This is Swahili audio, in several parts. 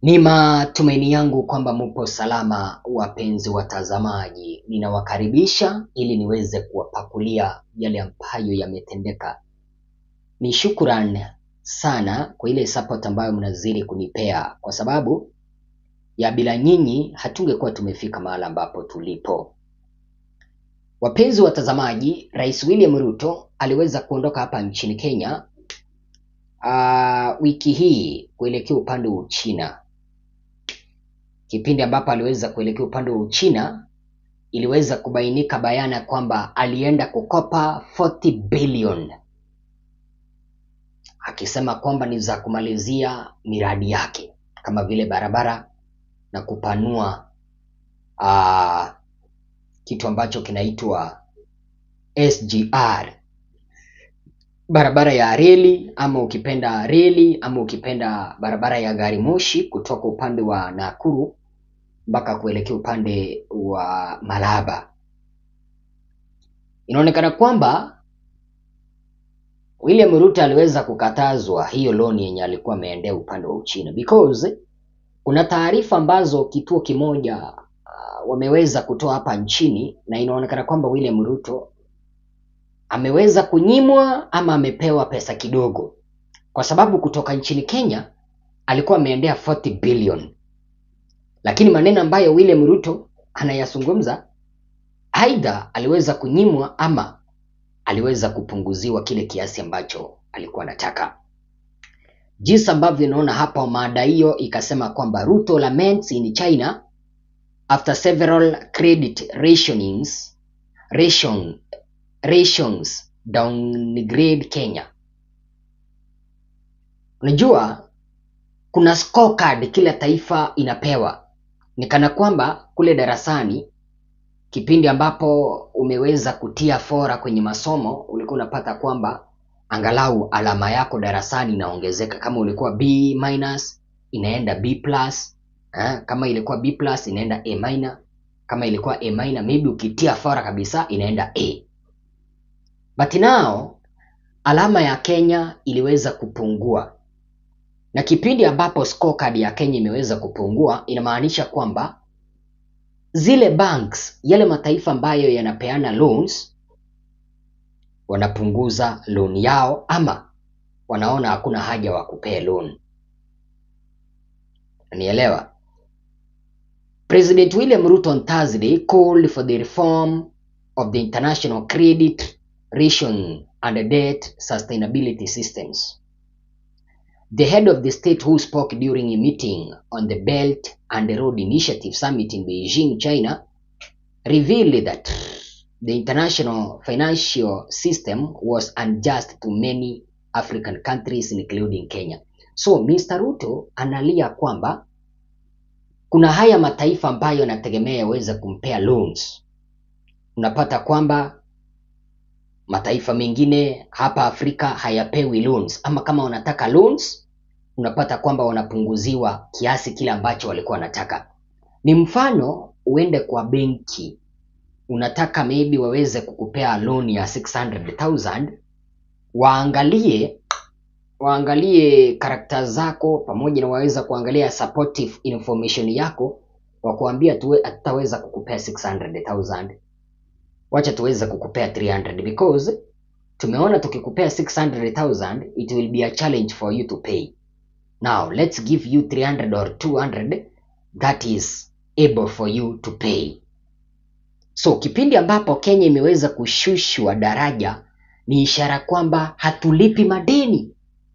Ni matumaini yangu kwamba mupo salama wapenzi watazamaji. Ninawakaribisha ili niweze kuwapakulia yale ambayo yametendeka. Ni shukran sana kwa ile support ambayo mnazidi kunipea kwa sababu ya bila nyinyi hatungekuwa tumefika mahala ambapo tulipo. Wapenzi watazamaji, Rais William Ruto aliweza kuondoka hapa nchini Kenya uh, wiki hii kuelekea upande wa Uchina. Kipindi ambapo aliweza kuelekea upande wa Uchina, iliweza kubainika bayana kwamba alienda kukopa 40 billion, akisema kwamba ni za kumalizia miradi yake kama vile barabara na kupanua uh, kitu ambacho kinaitwa SGR, barabara ya reli ama ukipenda reli ama ukipenda barabara ya gari moshi kutoka upande wa Nakuru mpaka kuelekea upande wa Malaba. Inaonekana kwamba William Ruto aliweza kukatazwa hiyo loan yenye alikuwa ameendea upande wa Uchina because kuna taarifa ambazo kituo kimoja uh, wameweza kutoa hapa nchini na inaonekana kwamba William Ruto ameweza kunyimwa ama amepewa pesa kidogo, kwa sababu kutoka nchini Kenya alikuwa ameendea 40 billion, lakini maneno ambayo William Ruto anayazungumza, aidha aliweza kunyimwa ama aliweza kupunguziwa kile kiasi ambacho alikuwa anataka. Jinsi ambavyo inaona hapa, mada hiyo ikasema kwamba Ruto laments in China after several credit rationings ration, rations downgrade Kenya. Unajua kuna scorecard kila taifa inapewa, ni kana kwamba kule darasani kipindi ambapo umeweza kutia fora kwenye masomo ulikuwa unapata kwamba angalau alama yako darasani inaongezeka. Kama ulikuwa B minus inaenda B plus, eh, kama ilikuwa B plus inaenda A minor, kama ilikuwa A minor maybe ukitia fora kabisa inaenda A. But now alama ya Kenya iliweza kupungua, na kipindi ambapo scorecard ya Kenya imeweza kupungua inamaanisha kwamba zile banks, yale mataifa ambayo yanapeana loans wanapunguza loan yao ama wanaona hakuna haja wa kupea loan. Nielewa. President William Ruto on Thursday called for the reform of the international credit ration and debt sustainability systems. The head of the state who spoke during a meeting on the Belt and Road Initiative Summit in Beijing, China, revealed that the international financial system was unjust to many African countries including Kenya. So Mr. Ruto analia kwamba kuna haya mataifa ambayo yanategemea yaweze kumpea loans. Unapata kwamba mataifa mengine hapa Afrika hayapewi loans, ama kama wanataka loans unapata kwamba wanapunguziwa kiasi kile ambacho walikuwa wanataka. Ni mfano uende kwa benki unataka maybe waweze kukupea loan ya 600,000 waangalie waangalie karakta zako pamoja na waweza kuangalia supportive information yako, wakuambia tuwe hatutaweza kukupea 600,000 wacha tuweze kukupea 300 because tumeona tukikupea 600,000 it will be a challenge for you to pay. Now let's give you 300 or 200 that is able for you to pay. So kipindi ambapo Kenya imeweza kushushwa daraja ni ishara kwamba hatulipi madeni.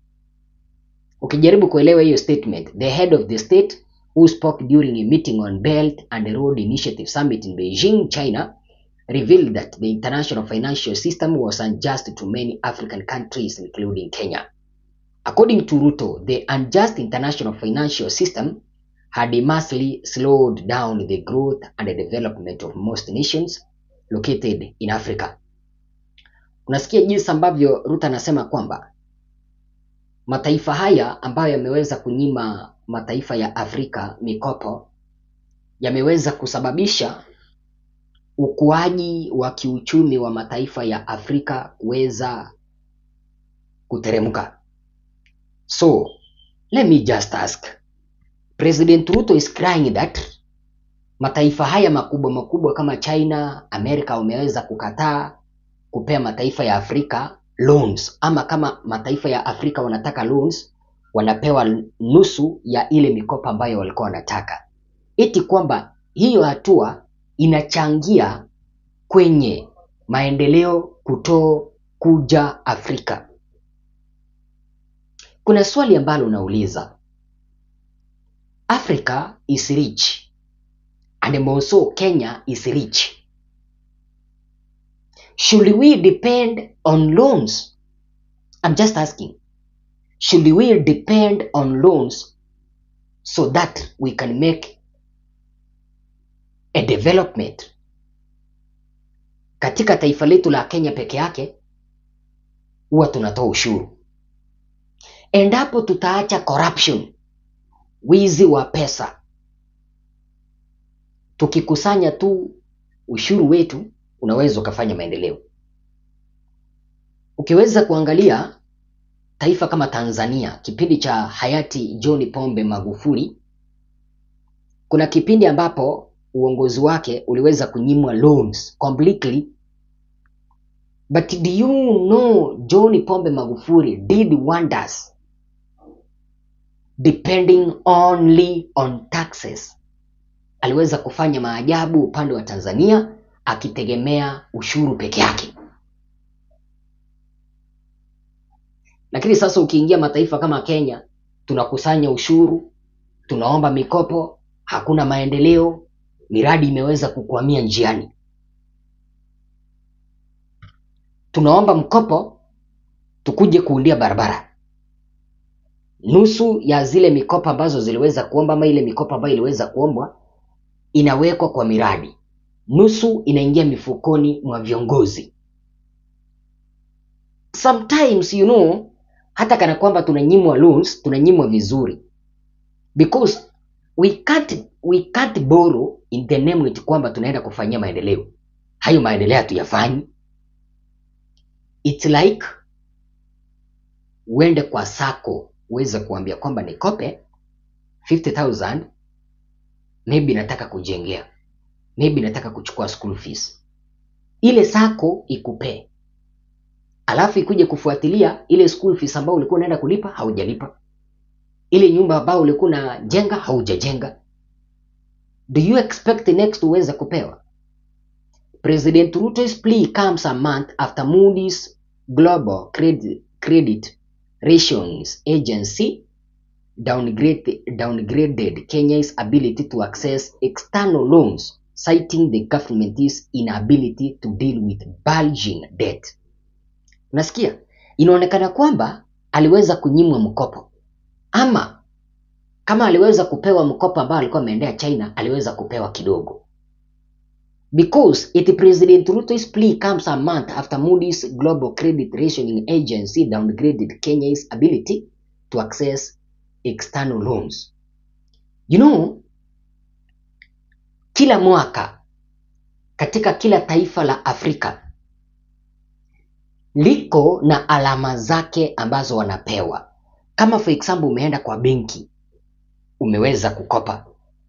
Ukijaribu kuelewa hiyo statement, the head of the state who spoke during a meeting on Belt and Road Initiative Summit in Beijing, China, revealed that the international financial system was unjust to many African countries including Kenya. According to Ruto, the unjust international financial system had immensely slowed down the growth and the development of most nations located in Africa. Unasikia jinsi ambavyo Ruto anasema kwamba mataifa haya ambayo yameweza kunyima mataifa ya Afrika mikopo yameweza kusababisha ukuaji wa kiuchumi wa mataifa ya Afrika kuweza kuteremka. So let me just ask President Ruto is crying that mataifa haya makubwa makubwa kama China, Amerika wameweza kukataa kupea mataifa ya Afrika loans, ama kama mataifa ya Afrika wanataka loans, wanapewa nusu ya ile mikopo ambayo walikuwa wanataka, eti kwamba hiyo hatua inachangia kwenye maendeleo kuto kuja Afrika. Kuna swali ambalo unauliza, Africa is rich and also Kenya is rich. Should we depend on loans? I'm just asking. Should we depend on loans so that we can make a development? Katika taifa letu la Kenya peke yake huwa tunatoa ushuru. Endapo tutaacha corruption, wizi wa pesa, tukikusanya tu ushuru wetu unaweza ukafanya maendeleo. Ukiweza kuangalia taifa kama Tanzania, kipindi cha hayati John Pombe Magufuli, kuna kipindi ambapo uongozi wake uliweza kunyimwa loans completely. But do you know John Pombe Magufuli did wonders depending only on taxes. Aliweza kufanya maajabu upande wa Tanzania akitegemea ushuru peke yake. Lakini sasa ukiingia mataifa kama Kenya, tunakusanya ushuru, tunaomba mikopo, hakuna maendeleo, miradi imeweza kukwamia njiani. Tunaomba mkopo tukuje kuundia barabara. Nusu ya zile mikopo ambazo ziliweza kuomba ama ile mikopo ambayo iliweza kuombwa inawekwa kwa miradi, nusu inaingia mifukoni mwa viongozi. Sometimes you know, hata kana kwamba tunanyimwa loans, tunanyimwa vizuri because we can't, we can't borrow in the name eti kwamba tunaenda kufanyia maendeleo. Hayo maendeleo hatuyafanyi. It's like uende kwa sako uweze kuambia kwamba nikope 50000 maybe nataka kujengea, maybe nataka kuchukua school fees. Ile sako ikupee, alafu ikuje kufuatilia ile school fees ambayo ulikuwa unaenda kulipa haujalipa, ile nyumba ambayo ulikuwa unajenga haujajenga. Do you expect next uweze kupewa? President Ruto's plea comes a month after Moody's Global Credit, Credit Ratings Agency downgrade, downgraded Kenya's ability to access external loans, citing the government's inability to deal with bulging debt. Unasikia? Inaonekana kwamba aliweza kunyimwa mkopo ama kama aliweza kupewa mkopo ambao alikuwa ameendea China, aliweza kupewa kidogo because it President Ruto's plea comes a month after Moody's Global Credit Rating Agency downgraded Kenya's ability to access external loans. You know, kila mwaka katika kila taifa la Afrika liko na alama zake ambazo wanapewa. Kama for example umeenda kwa benki umeweza kukopa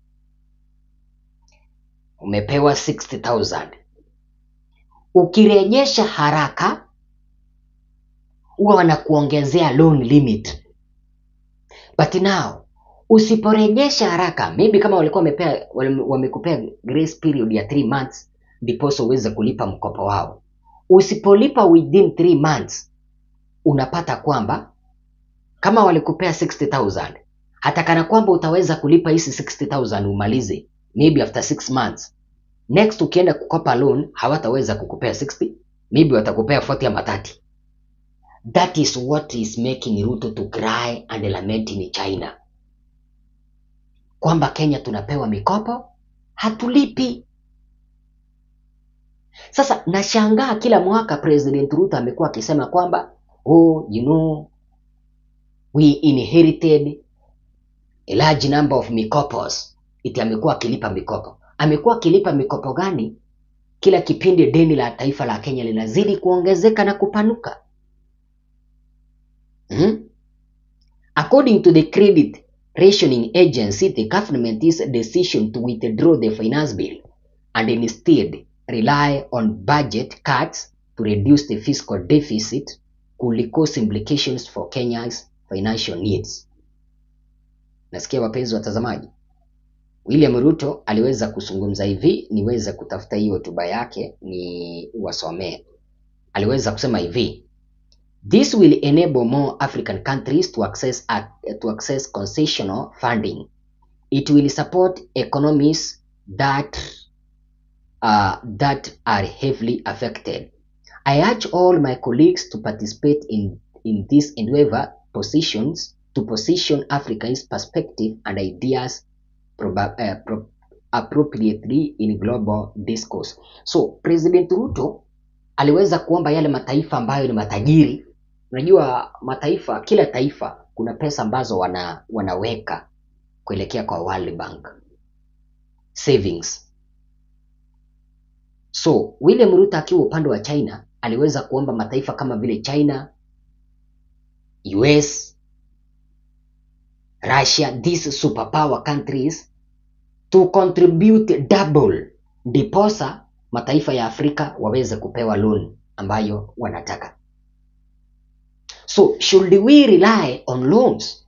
umepewa 60000 ukirejesha haraka huwa wanakuongezea loan limit but now usiporejesha haraka maybe kama walikuwa wamepea wamekupea grace period ya 3 months ndiposa uweze kulipa mkopo wao usipolipa within 3 months unapata kwamba kama walikupea 60000 hata kana kwamba utaweza kulipa hizi 60000 umalize maybe after 6 months next ukienda kukopa loan hawataweza kukupea 60 maybe watakupea 40 ama 30 that is what is making Ruto to cry and lament in China kwamba Kenya tunapewa mikopo hatulipi. Sasa nashangaa kila mwaka President Ruto amekuwa akisema kwamba oh, you know, we inherited a large number of mikopos. Iti amekuwa akilipa mikopo. Amekuwa akilipa mikopo gani? Kila kipindi deni la taifa la Kenya linazidi kuongezeka na kupanuka. Hmm? According to the credit rationing agency, the government's decision to withdraw the finance bill and instead rely on budget cuts to reduce the fiscal deficit could cause implications for Kenya's financial needs. Nasikia wapenzi watazamaji, William Ruto aliweza kuzungumza hivi, niweze kutafuta hiyo hotuba yake ni wasomee. Aliweza kusema hivi: This will enable more African countries to access to access concessional funding. It will support economies that uh, that are heavily affected. I urge all my colleagues to participate in, in this endeavor positions to position Africa's perspective and ideas proba, uh, pro, appropriately in global discourse. So President Ruto aliweza kuomba yale mataifa ambayo ni matajiri. Unajua mataifa, kila taifa kuna pesa ambazo wana, wanaweka kuelekea kwa World Bank savings. So William Ruto akiwa upande wa China aliweza kuomba mataifa kama vile China, US, Russia, these superpower countries to contribute double, ndiposa mataifa ya Afrika waweze kupewa loan ambayo wanataka. So should we rely on loans?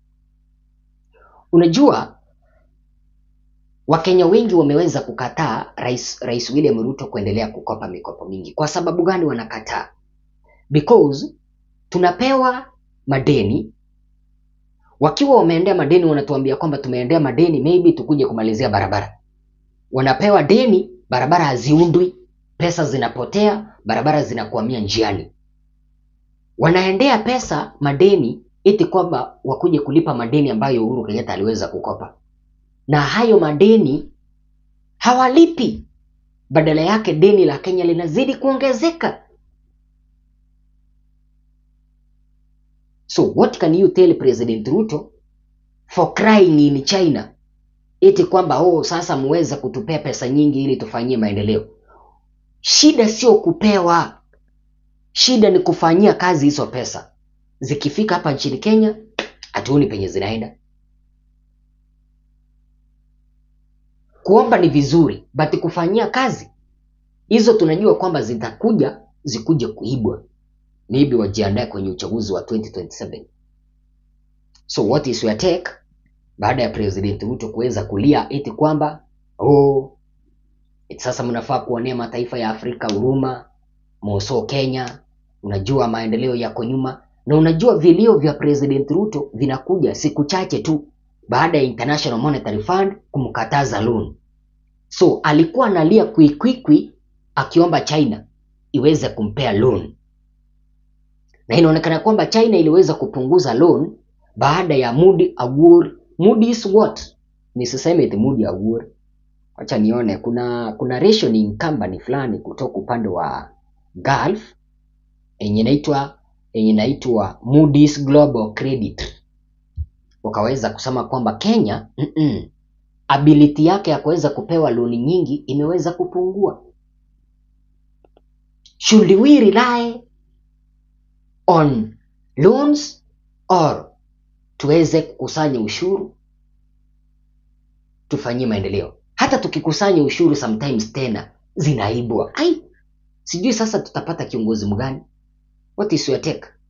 Unajua Wakenya wengi wameweza kukataa Rais, Rais William Ruto kuendelea kukopa mikopo mingi. Kwa sababu gani wanakataa? Because tunapewa madeni, wakiwa wameendea madeni wanatuambia kwamba tumeendea madeni, maybe tukuje kumalizia barabara. Wanapewa deni, barabara haziundwi, pesa zinapotea, barabara zinakwamia njiani. Wanaendea pesa madeni eti kwamba wakuje kulipa madeni ambayo Uhuru Kenyatta aliweza kukopa na hayo madeni hawalipi. Badala yake deni la Kenya linazidi kuongezeka. So what can you tell President Ruto for crying in China eti kwamba oh, sasa muweza kutupea pesa nyingi ili tufanyie maendeleo? Shida sio kupewa, shida ni kufanyia kazi hizo pesa. Zikifika hapa nchini Kenya hatuoni penye zinaenda. Kuomba ni vizuri, but kufanyia kazi hizo tunajua kwamba zitakuja zikuje kuibwa, maybe wajiandae kwenye uchaguzi wa 2027. So what is your take baada ya President Ruto kuweza kulia eti kwamba oh, eti sasa mnafaa kuonea mataifa ya Afrika huruma, moso Kenya, unajua maendeleo yako nyuma, na unajua vilio vya President Ruto vinakuja siku chache tu baada ya International Monetary Fund kumkataza loan. So alikuwa analia kwikwikwi akiomba China iweze kumpea loan, na inaonekana kwamba China iliweza kupunguza loan baada ya Moody Award. Moody is what? Nisiseme eti Moody Award, acha nione. Kuna kuna rationing company fulani kutoka upande wa Gulf yenye inaitwa yenye inaitwa Moody's Global Credit wakaweza kusema kwamba Kenya mm -mm, ability yake ya kuweza kupewa loni nyingi imeweza kupungua. Should we rely on loans or tuweze kukusanya ushuru tufanyie maendeleo? Hata tukikusanya ushuru sometimes tena zinaibwa. Ai, sijui sasa tutapata kiongozi mgani? What is your take?